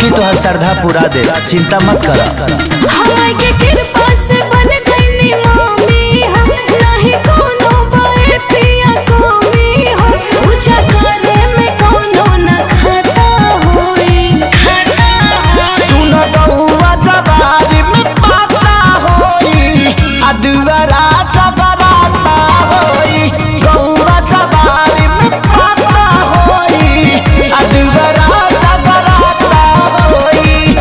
की तोहर श्रद्धा पूरा दे चिंता मत कर हमार के कृपा से बन गईनी मामी हम नहीं कोनो बाए पिया कमी हो पूजा करे में कोनो न खाता होई खाता होई सुन गौआ जवारी में पाता होई अदवरा जगराता होई गौआ जवारी में पाता होई अदवरा जगराता होई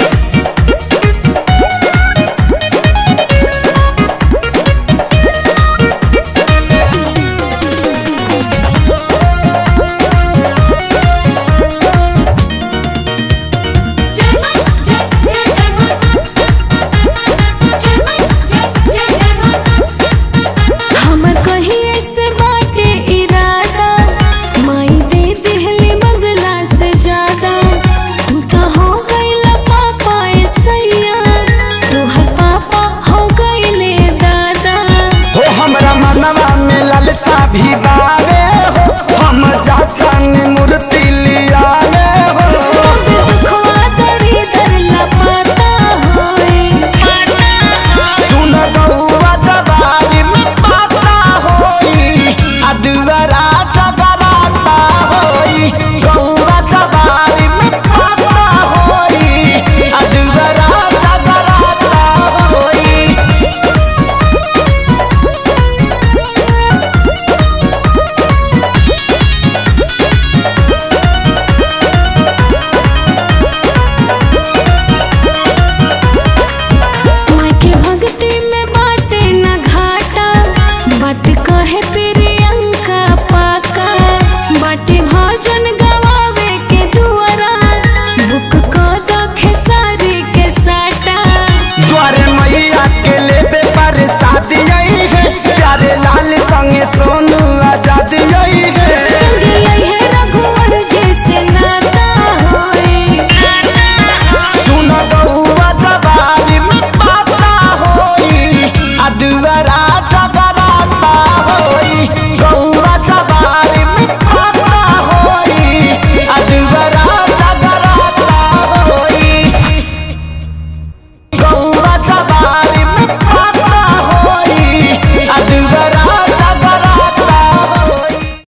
हमर कहिए से बाटे इरादा माई दे दिहली बगला से ज्यादा तू तो हो गईला पापा ए सैया तोहर पापा हो गईले दादा हो हमरा मनवा में ललसा भी बावे हो हम जातन मूर्ति